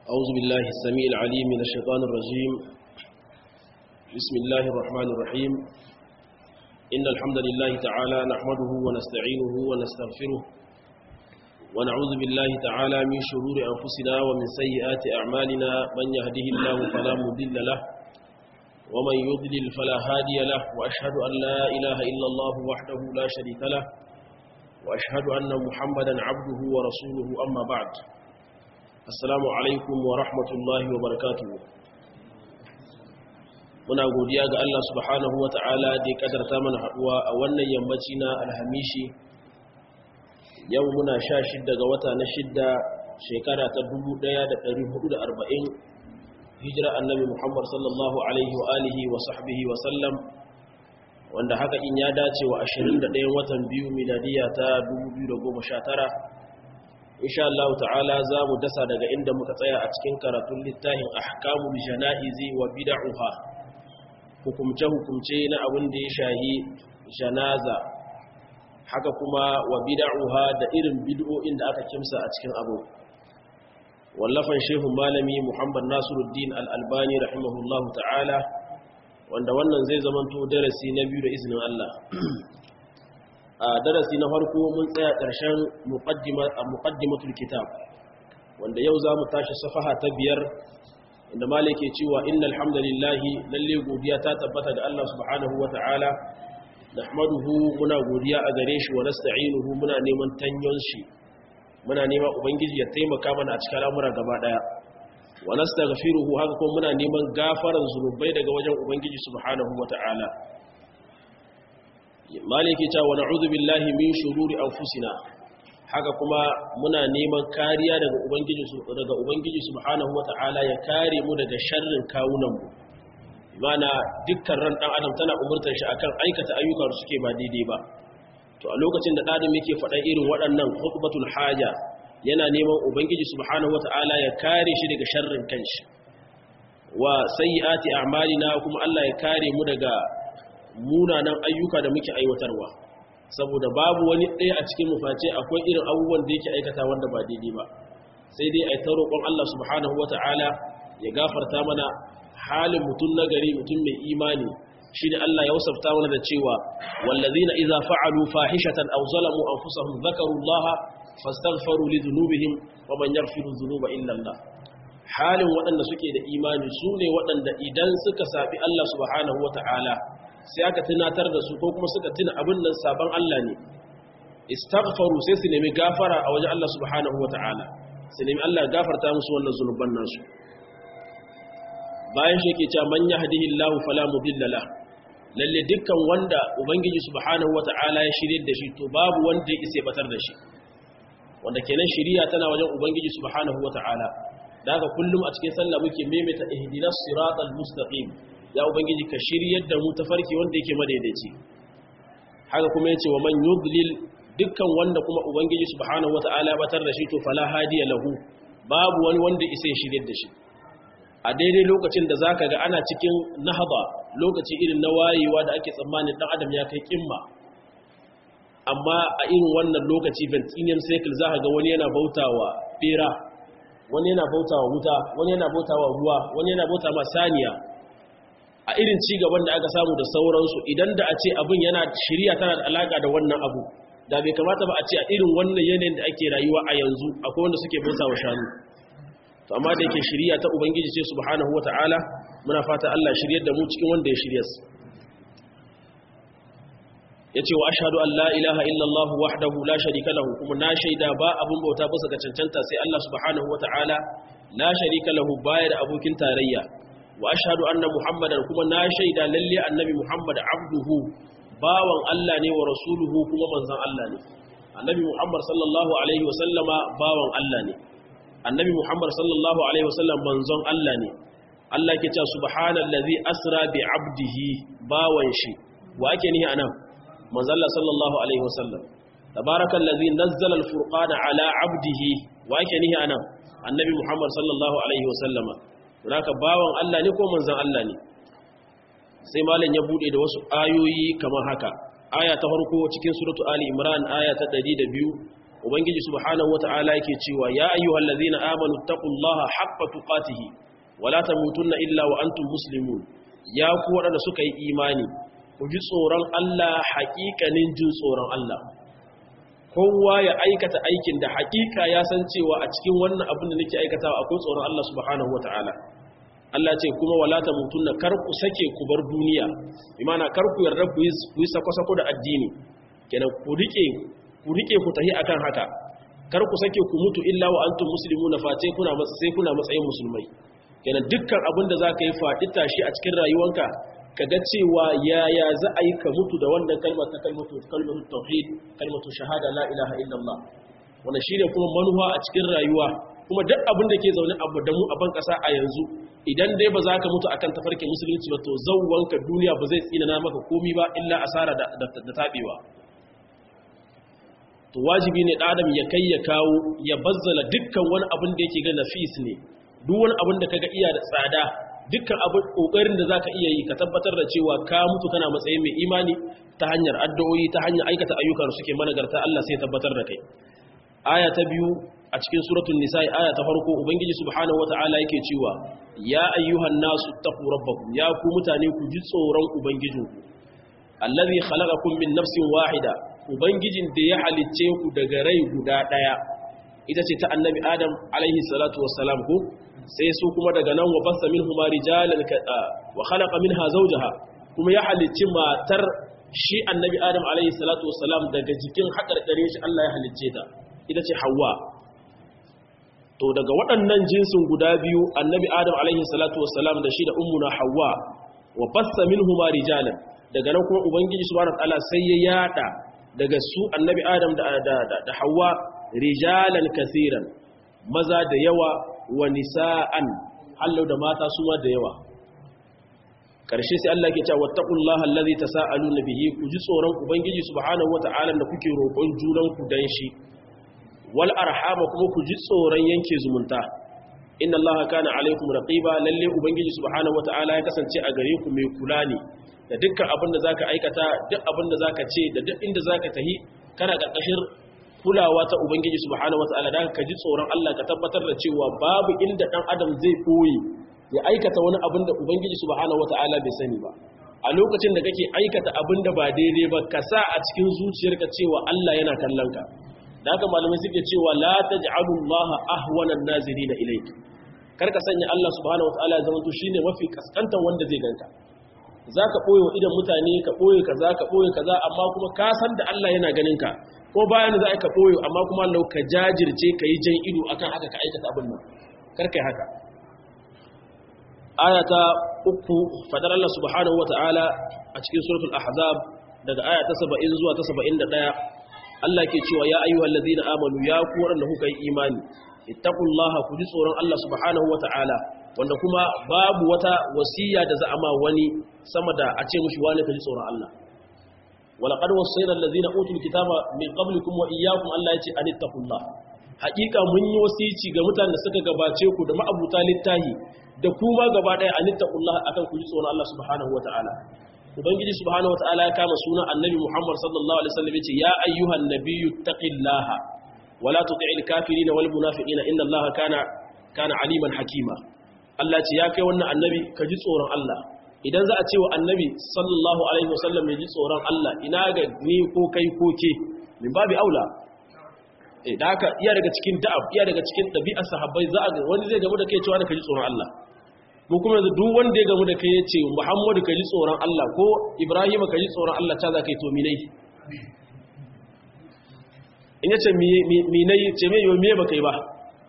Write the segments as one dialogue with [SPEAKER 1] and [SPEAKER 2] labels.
[SPEAKER 1] أعوذ بالله السميع العليم من الشيطان الرجيم بسم الله الرحمن الرحيم إن الحمد لله تعالى نحمده ونستعينه ونستغفره ونعوذ بالله تعالى من شرور أنفسنا ومن سيئات أعمالنا من يهده الله فلا مضل له ومن يضلل فلا هادي له وأشهد أن لا إله إلا الله وحده لا شريك له وأشهد أن محمدا عبده ورسوله أما بعد assalamu alaikum wa rahmatullahi wa barakatuhu muna godiya ga Allah subhanahu wa ta'ala da ya kadarta mana haduwa a wannan yammaci na alhamishi yau muna sha shidda ga wata na shidda shekara ta 1440 hijira annabi muhammad sallallahu alaihi wa alihi wa sahbihi wa sallam wanda haka in ya dace wa 21 watan biyu miladiya ta 2019 insha Allah ta'ala za mu dasa daga inda muka tsaya a cikin karatun littafin ahkamul jana'izi wa bid'uha hukumce hukumce na abin da ya shahi janaza haka kuma wa bid'uha da irin bid'o'in da aka kimsa a cikin abu wallafan shehu malami Muhammad Nasiruddin Al-Albani rahimahullahu ta'ala wanda wannan zai zamanto darasi na biyu da izinin Allah a darasi na farko mun tsaya ƙarshen muqaddimatul kitab wanda yau za mu tashi safaha ta biyar inda malai ke cewa innal hamdalillahi lalle godiya ta tabbata ga Allah subhanahu wata'ala nahmaduhu muna godiya a gare shi wa nasta'inuhu muna neman tanyon shi muna nema ubangiji ya taimaka mana a cikin al'amura gaba daya wa nastaghfiruhu haka kuma muna neman gafaran zunubai daga wajen ubangiji subhanahu wata'ala maliki ta wa na'udhu billahi min shururi anfusina haka kuma muna neman kariya daga ubangiji daga ubangiji subhanahu wata'ala ya kare mu daga sharrin kawunan mu mana dukkan ran dan adam tana umurtar shi akan aikata ayyuka da suke ba daidai ba to a lokacin da adam yake faɗa irin waɗannan khutbatul haja yana neman ubangiji subhanahu wata'ala ya kare shi daga sharrin kanshi wa sayyiati a'malina kuma Allah ya kare mu daga munanan ayyuka da muke aiwatarwa saboda babu wani ɗaya a cikin muface akwai irin abubuwan da yake aikata wanda ba daidai ba sai dai a ta roƙon Allah subhanahu wata'ala ya gafarta mana halin mutum na gari mutum mai imani shi ne Allah ya wasafta mana da cewa wallazina idza fa'alu fahishatan aw zalamu anfusahum dhakaru Allah fastaghfaru li dhunubihim wa man yaghfiru dhunuba illa Allah halin waɗanda suke da imani su ne waɗanda idan suka sabi Allah subhanahu wata'ala sai aka tunatar da su ko kuma suka tuna abin nan sabon Allah ne istaghfaru sai su nemi gafara a wajen Allah subhanahu wata'ala su nemi Allah gafarta musu wannan zunuban nasu bayan shi yake cewa man yahdihillahu fala mudilla la lalle dukkan wanda ubangiji subhanahu wata'ala ya shirye da shi to babu wanda ya isa batar da shi wanda kenan shiriya tana wajen ubangiji subhanahu wata'ala da haka kullum a cikin sallah muke maimaita ihdinas siratal mustaqim ya ubangiji ka shiryar da mu tafarki wanda yake madaidaici haka kuma yace wa man yudlil dukkan wanda kuma ubangiji subhanahu wataala batar da shi to fala hadiya lahu babu wani wanda isa ya shiryar da shi a daidai lokacin da zaka ga ana cikin nahaba lokaci irin na wayewa da ake tsammanin dan adam ya kai kimma amma a irin wannan lokaci ventinian cycle zaka ga wani yana bautawa bera wani yana bautawa wuta wani yana bautawa ruwa wani yana bautawa saniya a irin ci gaban da aka samu da sauransu idan da a ce abin yana shirya tana da alaka da wannan abu da bai kamata ba a ce a irin wannan yanayin da ake rayuwa a yanzu akwai wanda suke bauta wa shanu to amma da yake shirya ta ubangiji ce subhanahu wata'ala muna fata Allah shiryar da mu cikin wanda ya shirya su yace wa ashhadu an la ilaha illa Allah wahdahu la sharika lahu kuma na shaida ba abun bauta bisa ga cancanta sai Allah subhanahu wata'ala la sharika lahu bayar abokin tarayya wa ashhadu anna muhammadan kuma na shaida lalle annabi muhammad abduhu bawan Allah ne wa rasuluhu kuma manzon Allah ne annabi muhammad sallallahu alaihi wa sallama bawan Allah ne annabi muhammad sallallahu alaihi wa sallam manzon Allah ne Allah ke cewa subhanallazi asra bi abdihi bawan shi wa ake nihi anan manzon Allah sallallahu alaihi wa sallam tabarakallazi nazzala alfurqana ala abdihi wa ake nihi anan annabi muhammad sallallahu alaihi wa sallama haka bawan Allah ne ko manzan Allah ne sai malam ya bude da wasu ayoyi kamar haka aya ta farko cikin suratu ali imran aya ta 102 ubangiji subhanahu wata'ala yake cewa ya ayyuhal ladzina amanu taqullaha haqqa tuqatihi wala tamutunna illa wa antum muslimun ya ku wadanda suka yi imani ku ji tsoron Allah haƙiƙanin jin tsoron Allah kowa ya aikata aikin da haƙiƙa ya san cewa a cikin wannan abin da nake aikatawa akwai tsoron Allah subhanahu wata'ala Allah ce kuma wala tamutunna kar ku sake ku bar duniya imana kar ku yarda ku yi sako-sako da addini kenan ku rike ku rike ku tahi akan haka kar ku sake ku mutu illa wa antum muslimuna face kuna sai kuna matsayin musulmai kenan dukkan abin da zaka yi faɗi tashi a cikin rayuwanka kaga cewa yaya za a yi ka mutu da wannan kalmar ta kalmatu kalmatu tauhid kalmatu shahada la ilaha illallah wannan shine kuma manuwa a cikin rayuwa kuma duk abin da ke zaune abu da mu a ban kasa a yanzu idan dai ba za ka mutu akan tafarkin musulunci ba to zawwanka duniya ba zai tsina maka komi ba illa asara da da tabewa to wajibi ne adam ya kai ya kawo ya bazzala dukkan wani abin da yake ga nafis ne duk wani abin da kaga iya da tsada dukkan abin kokarin da zaka iya yi ka tabbatar da cewa ka mutu kana matsayin mai imani ta hanyar addu'o'i ta hanyar aikata ayyuka da suke managarta Allah sai tabbatar da kai aya ta biyu a cikin suratul nisa'i aya ta farko ubangiji subhanahu wata'ala yake cewa ya ayyuhan nasu taqu rabbakum ya ku mutane ku ji tsoron ubangijinku allazi khalaqakum min nafsin wahida ubangijin da ya halicce ku daga rai guda daya ita ce ta annabi adam alaihi salatu wassalam ku sai su kuma daga nan wa bassa minhuma rijalan wa khalaqa minha zawjaha kuma ya halicci matar shi annabi adam alaihi salatu wassalam daga jikin hakarkare shi Allah ya halicce ta ita ce Hawwa to daga waɗannan jinsin guda biyu annabi adam alaihi salatu wassalam da shi da ummuna Hawwa wa bassa minhuma rijalan daga nan kuma ubangiji subhanahu wataala sai ya yada daga su annabi adam da da da Hawwa rijalan kaseeran maza da yawa wa nisa'an hallau da mata su ma da yawa karshe sai Allah ke cewa wattaqullaha allazi tasaaluna bihi ku ji tsoron ubangiji subhanahu wataala da kuke roƙon junan ku dan shi wal arhama kuma ku ji tsoron yanke zumunta inna allaha kana alaikum raqiba lalle ubangiji subhanahu wataala ya kasance a gare ku mai kula ne da dukkan abin da zaka aikata duk abin da zaka ce da duk inda zaka tahi kana karkashin kulawa ta ubangiji subhanahu wataala da ka ji tsoron Allah ka tabbatar da cewa babu inda dan adam zai koyi ya aikata wani abin da ubangiji subhanahu wataala bai sani ba a lokacin da kake aikata abin da ba daidai ba ka sa a cikin zuciyarka cewa Allah yana kallon ka da haka malamai suke cewa la taj'alu Allah ahwana an-nazirin ilayk karka sanya Allah subhanahu wataala ya zama to shine mafi kaskantan wanda zai ganka zaka boye wa idan mutane ka boye kaza ka boye kaza amma kuma ka san da Allah yana ganin ka ko bayan za ka boye amma kuma Allah ka jajirce ka yi jan ido akan haka ka aikata abin nan karka yi haka aya ta uku fadar Allah subhanahu wataala a cikin suratul ahzab daga aya ta 70 zuwa ta 71 Allah ke cewa ya ayyuhal ladina amanu ya ku waɗanda kuka yi imani ittaqullaha ku ji tsoron Allah subhanahu wata'ala wanda kuma babu wata wasiya da za a ma wani sama da a ce mushi wani ka ji tsoron Allah walaqad wasayna alladhina utul kitaba min qablikum wa iyyakum Allah yace anittaqullah haƙiƙa mun yi wasici ga mutanen da suka gabace ku da ma'abuta littahi da kuma gaba ɗaya anittaqullah akan ku ji tsoron Allah subhanahu wata'ala ubangiji subhanahu wataala ya kama sunan annabi muhammad sallallahu alaihi wasallam yace ya ayyuhan nabiyyu taqillaha wala tuti'il kafirin wal munafiqina inna allaha kana kana aliman hakima Allah ce ya kai wannan annabi ka ji tsoron Allah idan za a ce wa annabi sallallahu alaihi wasallam ya ji tsoron Allah ina ga ni ko kai ko ke min babi aula eh da haka iya daga cikin da'ab iya daga cikin dabi'ar sahabbai za a ga wani zai gamu da kai cewa da ka ji tsoron Allah mu kuma yanzu duk wanda ya gamu da kai ya ce muhammadu ka ji tsoron Allah ko ibrahim ka ji tsoron Allah ta za ka yi to minai in ya ce minai ce mai yau miye ba kai ba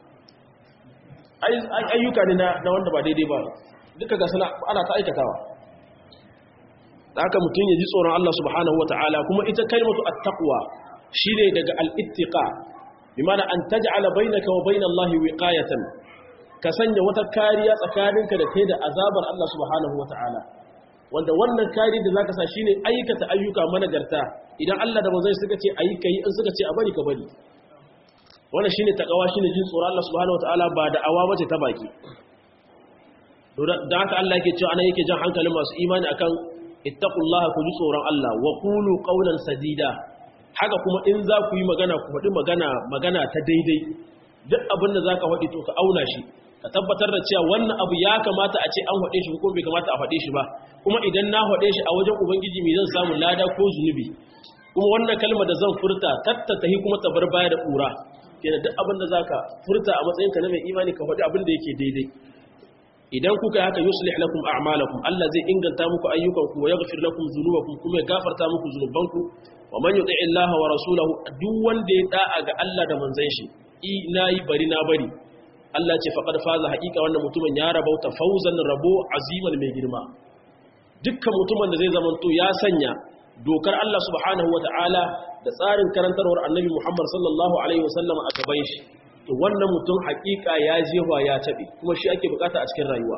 [SPEAKER 1] ayyuka ne na wanda ba daidai ba duka ga sana ana ta aikatawa da haka mutum ya ji tsoron Allah subhanahu wa ta'ala kuma ita kalmatu at-taqwa shine daga al-ittiqa bi mana an taj'ala bainaka wa bainallahi wiqayatan ka sanya wata kariya tsakaninka da kai da azabar Allah subhanahu wata'ala wanda wannan kari da zaka sa shine aikata ayyuka managarta idan Allah da manzon suka ce ayi kai in suka ce a bari ka bari wannan shine takawa shine jin tsoron Allah subhanahu wata'ala ba da awa bace ta baki to da haka Allah yake cewa ana yake jan hankalin masu imani akan ittaqullaha ku ji tsoron Allah wa qulu qawlan sadida haka kuma in za ku yi magana ku faɗi magana magana ta daidai duk abin da za ka faɗi to ka auna shi ka tabbatar da cewa wannan abu ya kamata a ce an faɗe shi ko bai kamata a faɗe shi ba kuma idan na faɗe shi a wajen ubangiji mai zan samu lada ko zunubi kuma wannan kalmar da zan furta tattatahi kuma ta bar baya da ƙura kenan duk abin da za ka furta a matsayinka na mai imani ka faɗi abin da yake daidai idan kuka yi haka yuslih lakum a'malakum Allah zai inganta muku ayyukanku wa yaghfir lakum dhunubakum kuma ya gafarta muku zunubanku wa man yuti Allah wa rasulahu duk wanda ya da'a ga Allah da manzon shi i nayi bari na bari Allah ce faqad faza haqiqa wannan mutumin ya rabauta fawzan rabo aziman mai girma dukkan mutumin da zai zamanto ya sanya dokar Allah subhanahu wataala da tsarin karantarwar Annabi Muhammad sallallahu alaihi wasallam a gaban shi to wannan mutum hakika ya jefa ya taɓe kuma shi ake bukata a cikin rayuwa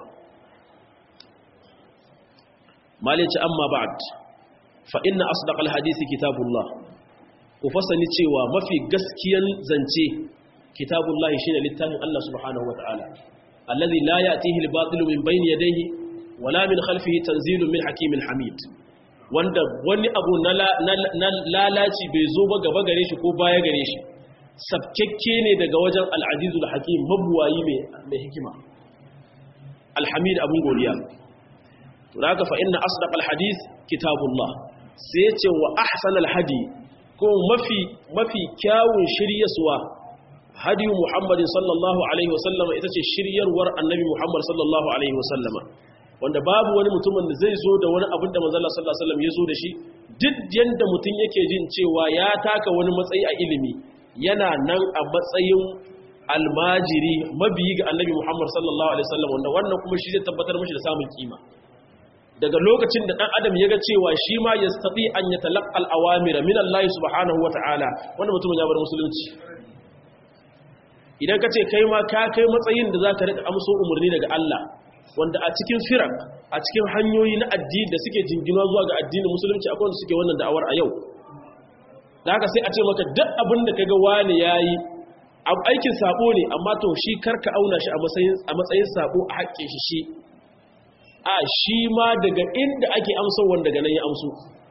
[SPEAKER 1] malici amma ba'd fa inna asdaqal hadisi kitabullah ku fasani cewa mafi gaskiyan zance kitabullah shine littafin Allah subhanahu wataala alladhi la ya'tihi al-batil min bayni yadayhi wala min khalfihi tanzilun min hakimin hamid wanda wani abu na lalaci bai zo ba gaba gare shi ko baya gare shi sabkekke ne daga wajen al'azizu da hakim mabuwayi mai hikima alhamid abin godiya to da haka fa'in na asdaq alhadis kitabullah sai ce wa ahsan alhadi ko mafi mafi kyawun shiryaswa hadi muhammadin sallallahu alaihi wasallama ita ce shiryarwar annabi muhammad sallallahu alaihi wasallama wanda babu wani mutumin da zai zo da wani abin da manzala sallallahu alaihi wasallam ya zo da shi duk yanda mutum yake jin cewa ya taka wani matsayi a ilimi yana nan a matsayin almajiri mabiyi ga annabi Muhammad sallallahu alaihi wasallam wanda wannan kuma shi zai tabbatar mashi da samun kima daga lokacin da dan adam ya ga cewa shi ma yastati an yatalaqqa al-awamira min Allah subhanahu wata'ala wanda mutumin ya bar musulunci idan ka ce kai ma ka kai matsayin da zaka rika amso umarni daga Allah wanda a cikin firak a cikin hanyoyi na addini da suke jinginuwa zuwa ga addinin musulunci akwai wanda suke wannan da'awar a yau da haka sai a ce maka duk abin da kaga wani yayi aikin sabo ne amma to shi karka auna shi a matsayin a matsayin sabo a haƙƙin shi shi a shi ma daga inda ake amso wanda daga nan ya amso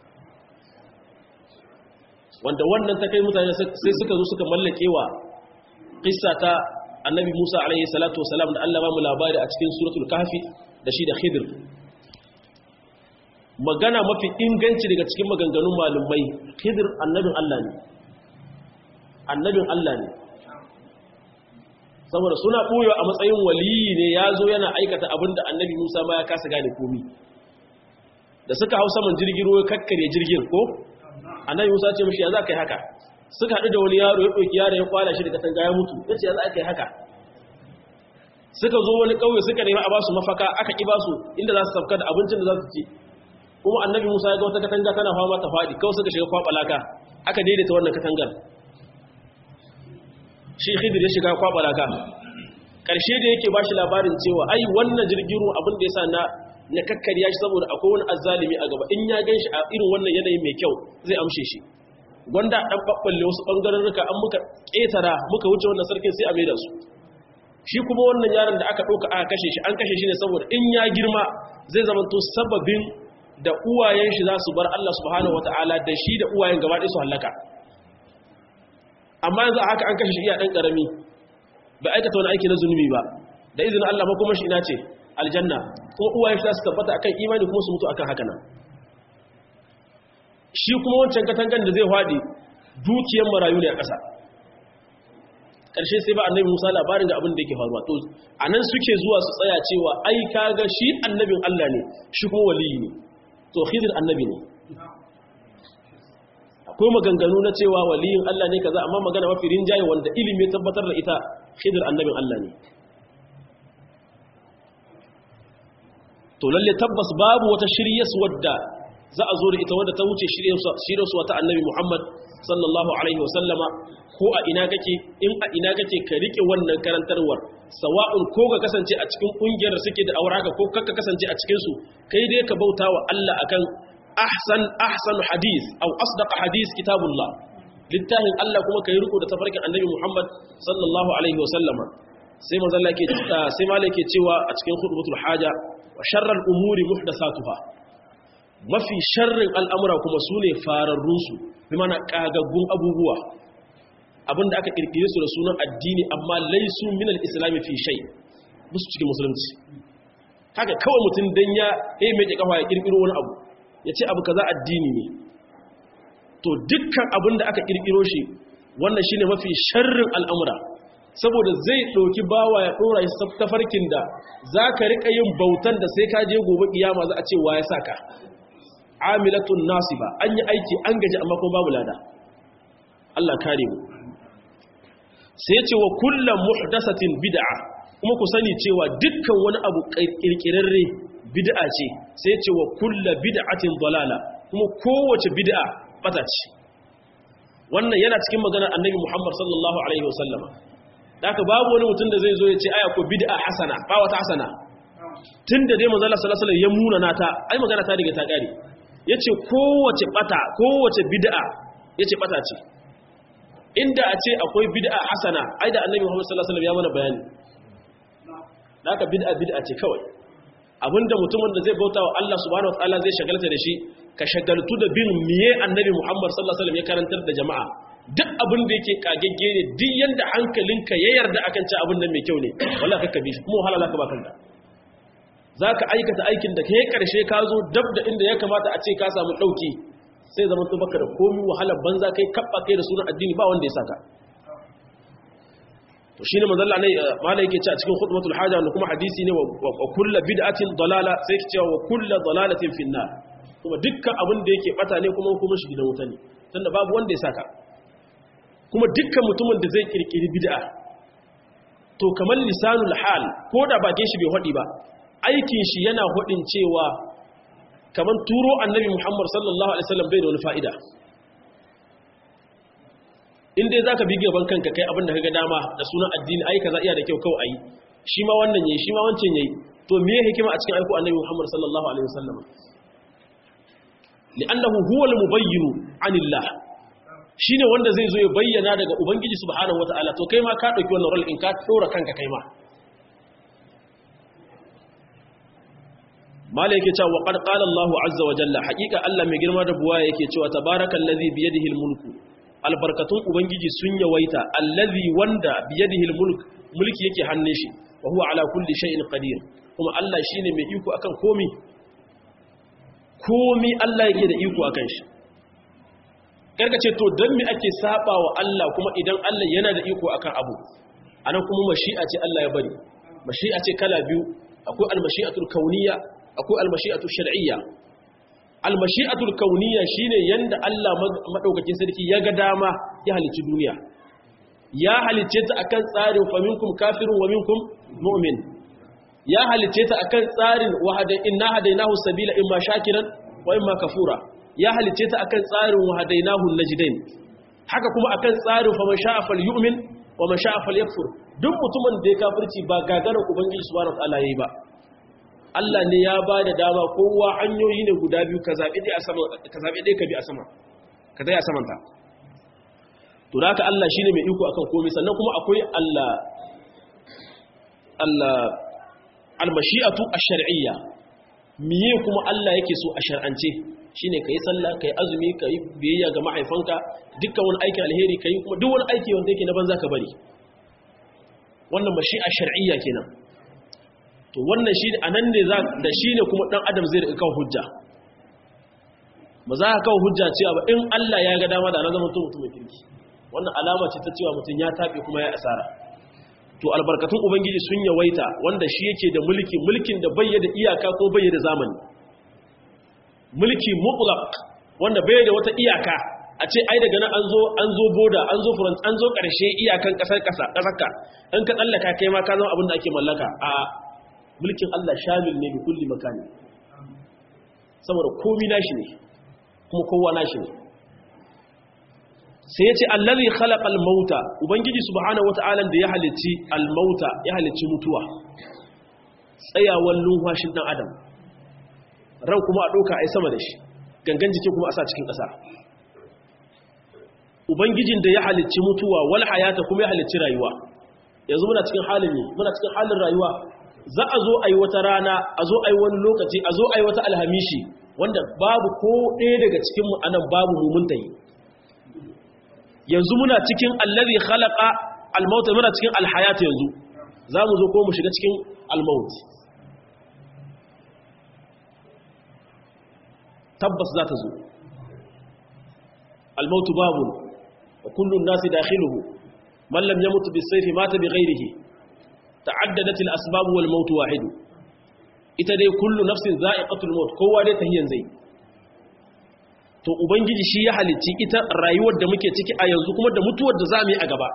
[SPEAKER 1] wanda wannan ta kai mutane sai suka zo suka mallakewa qissa ta annabi Musa alaihi salatu wasalam da Allah ba mu labari a cikin suratul kahfi da shi da Khidir magana mafi inganci daga cikin maganganun malumai Khidir annabin Allah ne annabin Allah ne saboda suna ɓoyo a matsayin waliyi ne ya zo yana aikata abinda annabi Musa ma ya kasa gane komi da suka hau saman jirgin ruwa kakkare jirgin ko annabi Musa ce mishi ya za ka yi haka suka haɗu da wani yaro ya ɗauki yaro ya kwala shi daga tanga ya mutu ya ce ya za ka yi haka suka zo wani ƙauye suka nemi a basu mafaka aka ƙi basu inda za su sabka da abincin da za su ci kuma annabi musa ya ga wata katanga tana fama ta faɗi kawai suka shiga kwaɓa laka aka daidaita wannan katangar shi khidir ya shiga kwaɓa laka ƙarshe da yake ba shi labarin cewa ai wannan jirgin ruwa abin da ya sa na na kakkarya shi saboda akwai wani azzalimi a gaba in ya gan shi a irin wannan yanayi mai kyau zai amshe shi gwanda ɗan ɓaɓɓalle wasu ɓangararruka an muka ƙetara muka wuce wannan sarkin sai a maida su shi kuma wannan yaron da aka ɗauka aka kashe shi an kashe shi ne saboda in ya girma zai zama to sababin da uwayen shi za su bar Allah subhanahu wata'ala da shi da uwayen gaba ɗaya su hallaka amma yanzu a haka an kashe shi iya ɗan ƙarami ba aikata wani aiki na zunubi ba da izinin Allah ma kuma shi ina ce aljanna kuma uwayen shi za su tabbata akan imani kuma su mutu akan haka nan shi kuma wancan katangan da zai haɗe dukiyar marayu ne a ƙasa ƙarshe sai ba annabi musa labarin da abin da yake faruwa to a nan suke zuwa su tsaya cewa ai kaga shi annabin allah ne shi kuma waliyi ne to khidir annabi ne akwai maganganu na cewa waliyin allah ne kaza amma magana mafi rinjaye wanda ilimi tabbatar da ita khidir annabin allah ne to lalle tabbas babu wata shiryas wadda za a zo da ita wadda ta wuce shiryarsu wata annabi Muhammad sallallahu Alaihi wasallama ko a ina kake in a ina kake ka rike wannan karantarwar sawa'un ko ka kasance a cikin ƙungiyar suke da auraka ko kakka kasance a cikinsu kai dai ka bauta wa Allah akan ahsan ahsan hadis au asdaqa hadis kitabullah littafin Allah kuma kai riko da tafarkin annabi Muhammad sallallahu alaihi wasallama sai manzo Allah ke sai malai ke cewa a cikin khutbatul haja wa sharral umuri muhdathatuha mafi sharrin al'amura kuma su ne fararrunsu bi mana ƙagaggun abubuwa abinda aka ƙirƙire su da sunan addini amma laisu minal islami fi shai musu cikin musulunci haka kawai mutum don ya yi mai ƙafa ya ƙirƙiro wani abu ya ce abu kaza addini ne to dukkan abin da aka ƙirƙiro shi wannan shine mafi sharrin al'amura saboda zai ɗauki bawa ya ɗora shi tafarkin da za ka riƙa yin bautan da sai ka je gobe ƙiyama za a ce wa ya sa ka amilatun nasiba an yi aiki an gaji amma kuma babu lada Allah kare mu sai ce wa kullum muhdasatin bid'a kuma ku sani cewa dukkan wani abu kirkirarre bid'a ce sai ce wa kullu bid'atin dalala kuma kowace bid'a bata ce wannan yana cikin maganar annabi Muhammad sallallahu alaihi wasallama haka babu wani mutum da zai zo ya ce aya ko bid'a hasana ba wata hasana tunda dai manzo Allah sallallahu alaihi wasallam ya muna nata ai magana ta riga ta kare yace kowace bata kowace bid'a yace bata ce inda a ce akwai bid'a hasana ai da annabi Muhammad sallallahu alaihi wasallam ya mana bayani haka bid'a bid'a ce kawai abinda mutumin da zai bauta wa Allah subhanahu wataala zai shagalta da shi ka shagaltu da bin miye annabi Muhammad sallallahu alaihi wasallam ya karantar da jama'a duk abin da yake kagegge ne duk yanda hankalinka ya yarda akan ci abin nan mai kyau ne wallahi kakka bi shi kuma wahala zaka ba kanka zaka aikata aikin da kai karshe ka zo dab da inda ya kamata a ce ka samu dauki sai zaman to baka da komai wahalar banza kai kabba kai da sunan addini ba wanda ya saka to shine manzo Allah ne malai yake cewa cikin khutbatul haja wanda kuma hadisi ne wa kullu bid'atin dalala sai yake cewa wa kullu dalalatin finnar kuma dukkan abin da yake bata ne kuma kuma shi gidan wuta ne tunda babu wanda ya saka kuma dukkan mutumin da zai kirkiri bid'a to kamar lisanul hal ko da bakin shi bai hodi ba aikin shi yana hodin cewa kamar turo annabi Muhammad sallallahu alaihi wasallam bai da wani fa'ida in dai zaka bi gaban kanka kai abin da kaga dama da sunan addini ai kaza iya da kyau kawai ayi shi ma wannan yayi shi ma wancan yayi to me hikima a cikin aiko annabi Muhammad sallallahu alaihi wasallam li'annahu huwa al-mubayyin 'anillah shine wanda zai zo ya bayyana daga ubangiji subhanahu wataala to kai ma ka dauki wannan role in ka dora kanka kai ma mala yake cewa qad qala Allahu azza wa jalla haqiqa Allah mai girma da buwa yake cewa tabarakallazi bi yadihi al-mulku albarkatun ubangiji sun yawaita allazi wanda bi yadihi al-mulk mulki yake hannun shi wa huwa ala kulli shay'in qadir kuma Allah shine mai iko akan komi komi Allah yake da iko akan shi ce to dan me ake saba wa Allah kuma idan Allah yana da iko akan abu anan kuma mashi'a ce Allah ya bari mashi'a ce kala biyu akwai al-mashi'atul kauniyya akwai al-mashi'atul shar'iyya al-mashi'atul kauniyya shine yanda Allah madaukakin sarki ya ga dama ya halicci duniya ya halicce ta akan tsarin faminkum kafirun wa minkum mu'min ya halicce ta akan tsarin wahada inna hadainahu sabila imma shakiran wa imma kafura ya halicce ta akan tsarin wahadainahu najdain haka kuma akan tsarin faman sha'a falyu'min wa man sha'a falyakfur duk mutumin da ya kafirci ba gagarar ubangiji subhanahu wa ta'ala yayi ba Allah ne ya ba da dama kowa hanyoyi ne guda biyu ka zaɓi ɗaya ka bi a sama ka zai a samanta to da haka Allah shi ne mai iko akan komai sannan kuma akwai Allah Allah almashi'atu ash-shar'iyya miye kuma Allah yake so a shar'ance shine kai sallah kai azumi kai biyayya ga mahaifanka dukkan wani aikin alheri kai kuma duk wani aiki wanda yake na banza ka bari wannan mashi'a shar'iyya kenan to wannan shi a nan ne da shi ne kuma ɗan adam zai riƙa kawo hujja ba za ka kawo hujja cewa ba in Allah ya ga dama da na zama mutum mai kirki wannan alama ce ta cewa mutum ya taɓe kuma ya asara to albarkatun ubangiji sun yawaita wanda shi yake da mulki mulkin da bai da iyaka ko bai da zamani mulki mutlaq wanda bai da wata iyaka a ce ai daga nan an zo an zo boda an zo front an zo ƙarshe iyakan ƙasar ƙasa ƙasarka in ka tsallaka kai ma ka zama abin da ake mallaka a mulkin Allah shamil ne bi kulli makani saboda komi nashi ne kuma kowa nashi ne sai yace allazi khalaqal mauta ubangiji subhanahu wataala da ya halicci al mauta ya halicci mutuwa tsayawan lumfashin dan adam ran kuma a doka ai sama da shi gangan jiki kuma a sa cikin ƙasa ubangijin da ya halicci mutuwa wal hayata kuma ya halicci rayuwa yanzu muna cikin halin ne muna cikin halin rayuwa za a zo a yi wata rana a zo a yi wani lokaci a zo a yi wata alhamishi wanda babu ko ɗaya daga cikinmu anan babu mumunta yi yanzu muna cikin allazi khalaqa almaut muna cikin alhayat yanzu zamu zo ko mu shiga cikin almaut tabbas za ta zo almaut babu wa kullu an-nasi dakhiluhu man lam yamut bis-sayfi mata bighayrihi ta'addadat al-asbab wal maut wahid ita dai kullu nafsin za'iqatul maut kowa dai tahiyan zai to ubangiji shi ya halicci ita rayuwar da muke ciki a yanzu kuma da mutuwar da za mu yi a gaba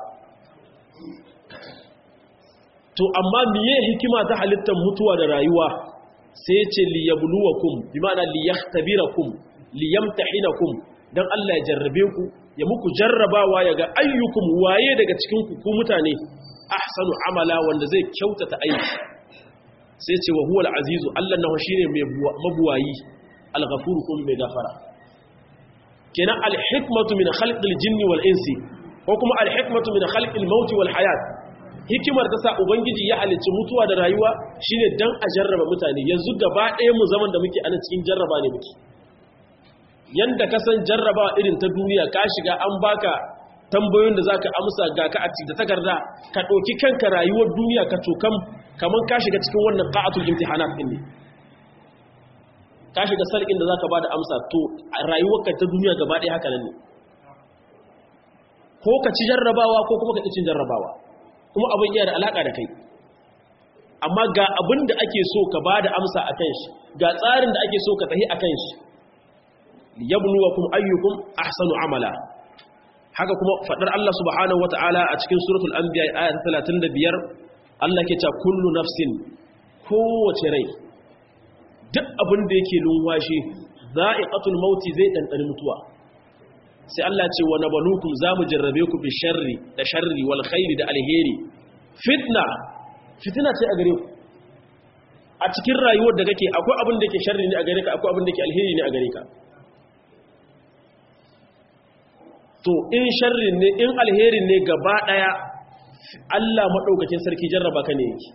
[SPEAKER 1] to amma miye hikima ta halittar mutuwa da rayuwa sai ce liyabluwakum bi ma'ana liyahtabirakum liyamtahinakum dan Allah ya jarrabe ku ya muku jarrabawa ya ga ayyukum waye daga cikin ku ku mutane ahsanu amala wanda zai kyautata aiki sai ce wa huwal azizu Allah nahu shine mai mabuwayi al-ghafur kuma mai gafara kenan alhikmatu min khalqil jinni wal insi ko kuma alhikmatu min khalqil mauti wal hayat hikimar ta sa ubangiji ya halicci mutuwa da rayuwa shine dan a jarraba mutane yanzu gaba ɗaya mu zaman da muke ana cikin jarraba ne muke yanda ka san jarraba irin ta duniya ka shiga an baka tambayoyin da zaka amsa ga ka a da takarda ka ɗauki kanka rayuwar duniya ka cokam kaman ka shiga cikin wannan qa'atul imtihanat din ne ka shiga sarkin da za ka ba da amsa to rayuwarka ta duniya gaba ɗaya haka nan ne ko ka ci jarrabawa ko kuma ka ci cin jarrabawa kuma abin iya da alaƙa da kai amma ga abin da ake so ka ba da amsa a kan shi ga tsarin da ake so ka tahi a kan shi yabluwakum ayyukum ahsanu amala haka kuma fadar Allah subhanahu wata'ala a cikin suratul anbiya aya ta 35 Allah ke cewa kullu nafsin kowace rai duk abin da yake lunwashi za'iqatul mauti zai dandani mutuwa sai Allah ce wa nabalukum zamu jarrabe ku bi sharri da sharri wal khairi da alheri fitna fitina ce a gare ku a cikin rayuwar da kake akwai abin da yake sharri ne a gare ka akwai abin da yake alheri ne a gare ka to in sharri ne in alheri ne gaba daya Allah madaukakin sarki jarraba ka ne yake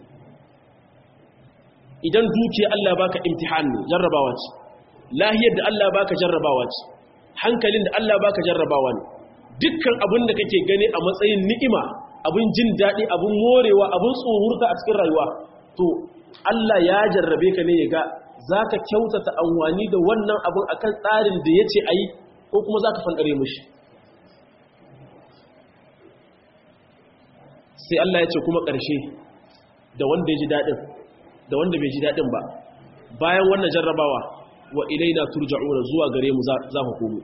[SPEAKER 1] idan dukiya Allah baka imtihan ne jarrabawa ce lahiyar da Allah baka jarrabawa ce hankalin da Allah baka jarrabawa ne dukkan abin da kake gani a matsayin ni'ima abin jin daɗi abin morewa abin tsohurta a cikin rayuwa to Allah ya jarrabe ka ne ya ga za ka kyautata amfani da wannan abin akan tsarin da ya ce a yi ko kuma za ka fankare mushi sai Allah ya ce kuma ƙarshe da wanda ya ji daɗin da wanda bai ji daɗin ba bayan wannan jarrabawa wa ilaina turja'una zuwa gare mu za ku komo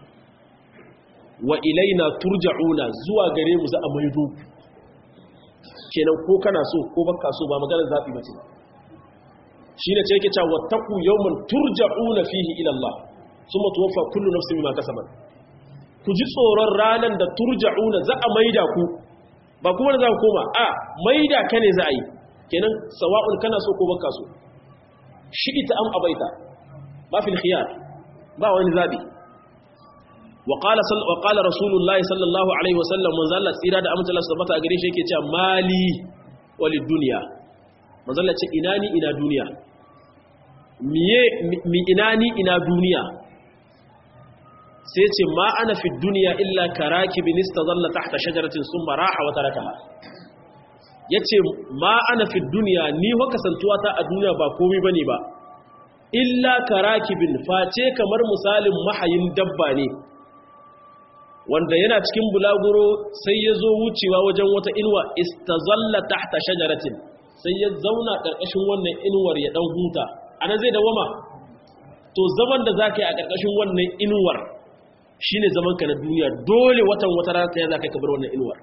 [SPEAKER 1] wa ilaina turja'una zuwa gare mu za a maido kenan ko kana so ko baka so ba maganar zafi bace shi ne ce yake cewa wattaqu yawman turja'una fihi ila Allah thumma tuwaffa kullu nafsin bima kasabat ku ji tsoron ranan da turja'una za a maida ku ba kuma da za ku koma a maida ka ne za a yi kenan sawa'un kana so ko baka so shi ita am abaita ba fil khiyar ba wani zabi wa qala wa qala rasulullahi sallallahu alaihi wasallam manzo Allah tsira da amince Allah subhanahu a gare shi yake cewa mali walid dunya manzo Allah ce ina ni ina duniya miye mi ina ni ina duniya sai ce ma ana fi dunya illa karakibin istazalla tahta shajaratin summa raha wa tarakaha yace ma ana fi dunya ni wa kasantuwa ta a duniya ba komai bane ba illa karakibin face kamar misalin mahayin dabba ne wanda yana cikin bulaguro sai ya zo wucewa wajen wata inuwa istazalla tahta shajaratin sai ya zauna ƙarƙashin wannan inuwar ya ɗan huta ana zai dawama to zaman da za ka yi a ƙarƙashin wannan inuwar shi ne zamanka na duniya dole watan wata rana ta yi za ka kabar wannan inuwar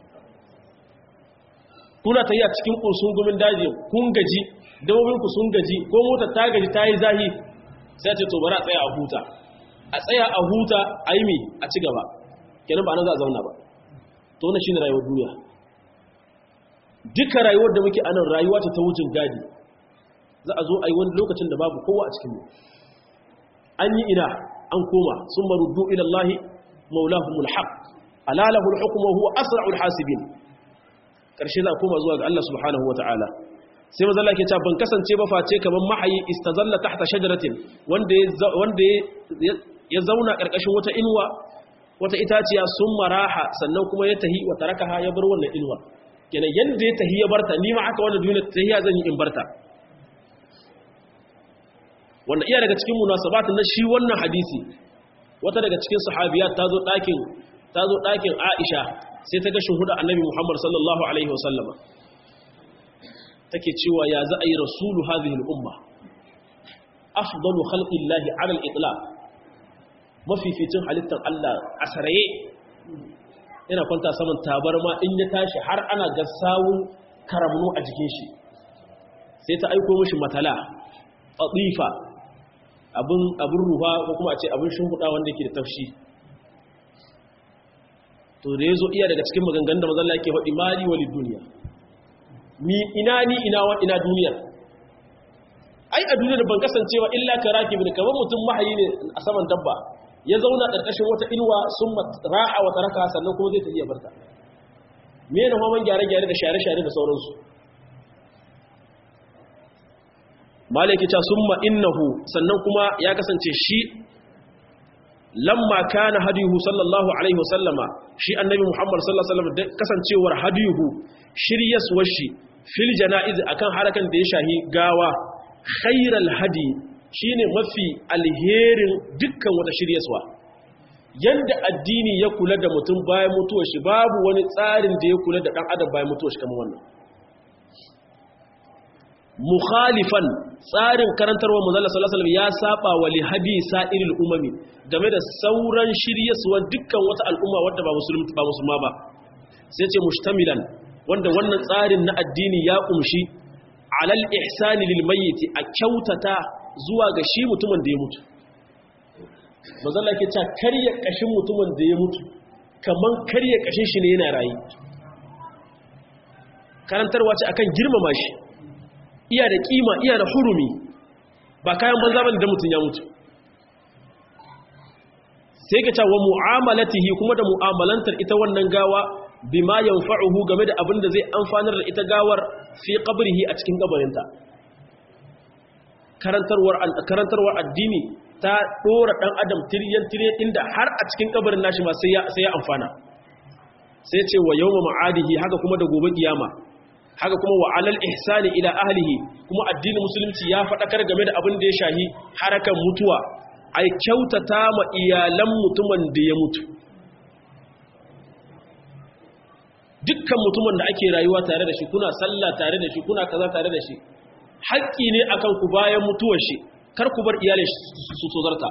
[SPEAKER 1] kuna ta yi a cikin ƙursun gumin daji kun gaji dabobinku sun gaji ko motar ta gaji ta yi zahi sai ce to bari a tsaya a huta a tsaya a huta a yi mi a ci gaba kenan ba nan za a zauna ba to wannan shine rayuwar duniya duka rayuwar da muke anan rayuwa ta wujin gadi za a zo a yi wani lokacin da babu kowa a cikin mu an yi ina an koma sun maruddu ila Allah maulahumul haq alalahu alhukmu huwa asra'ul hasibin karshe za a koma zuwa ga Allah subhanahu wataala sai manzo Allah ke cewa ban kasance ba face kaman mahayi istazalla tahta shajaratin wanda wanda ya zauna karkashin wata inuwa wata itaciya sun maraha sannan kuma ya tahi wa tarakaha ya bar wannan inuwa kenan yanda ya tahi ya barta ni ma aka wannan duniya tahiya zan yi in barta wanda iya daga cikin munasabat na shi wannan hadisi wata daga cikin sahabiyat ta zo ɗakin ta zo ɗakin Aisha sai ta ga shuhuda Annabi Muhammad sallallahu alaihi wasallama take cewa ya za a yi rasulu hadhihi al-umma afdalu khalqillahi ala al-itlaq mafificin halittar Allah a saraye yana kwanta saman tabarma in ya tashi har ana ga sawun karamnu a jikin shi sai ta aiko mishi matala atifa abin abin ruha ko kuma a ce abin shimfiɗa wanda yake da tafshi to da yazo iya daga cikin maganganun da manzon Allah yake faɗi mali walid duniya mi ina ni ina wa ina duniyar ai a duniyar ban kasancewa illa karakib ne kamar mutum mahayi ne a saman dabba ya zauna ƙarƙashin wata inuwa sun raha wa taraka sannan kuma zai tafiya barta me ne hawan gyare-gyare da share-share da sauransu malaki ta summa innahu sannan kuma ya kasance shi lamma kana hadiyuhu sallallahu alaihi wasallama shi annabi muhammad sallallahu alaihi wasallam kasancewar hadiyuhu shiryaswar shi fil janaiz akan harakan da ya shahi gawa khairal hadi shine mafi alherin dukkan wata shiryaswa yanda addini ya kula da mutum bayan mutuwar shi babu wani tsarin da ya kula da dan adam bayan mutuwar shi kamar wannan mukhalifan tsarin karantarwa manzala sallallahu alaihi wasallam ya saba wa li hadi sa'iril umami game da sauran shiryaswan dukkan wata al'umma wadda ba musulmi ba musulma ba sai ce mushtamilan wanda wannan tsarin na addini ya kumshi alal ihsani lil mayyit a kyautata zuwa ga shi mutumin da ya mutu manzala ke cewa karya kashin mutumin da ya mutu kaman karya kashin shi ne yana rayi karantarwa ce akan girmama shi iya da kima iya da hurumi ba kayan banza bane da mutum ya mutu sai ka cewa mu'amalatihi kuma da mu'amalantar ita wannan gawa bima yanfa'uhu game da abin da zai amfanar da ita gawar fi qabrihi a cikin kabarinta karantarwar karantarwar addini ta dora dan adam tiryan tiryan inda har a cikin kabarin nashi ma sai ya sai ya amfana sai ce wa yawma ma'adihi haka kuma da gobe kiyama haka kuma wa alal ihsani ila ahlihi kuma addinin musulunci ya faɗakar game da abin da ya shahi harakan mutuwa ai kyautata ma iyalan mutumin da ya mutu dukkan mutumin da ake rayuwa tare da shi kuna sallah tare da shi kuna kaza tare da shi haƙƙi ne akan ku bayan mutuwar shi kar ku bar iyalin su tozarta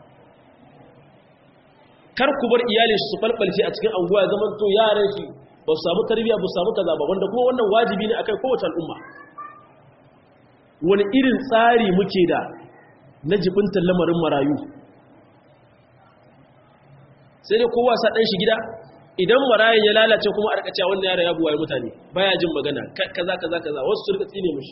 [SPEAKER 1] kar ku bar iyalin su falfalce a cikin anguwa zaman to yaran shi ba su samu tarbiyya ba su samu kaza ba wanda kuma wannan wajibi ne akan kowace al'umma wani irin tsari muke da na jibintar lamarin marayu sai dai kowa sa ɗan shi gida idan marayun ya lalace kuma a rikacewa wannan yara ya buwaye mutane baya jin magana kaza kaza kaza wasu su rika tsine mashi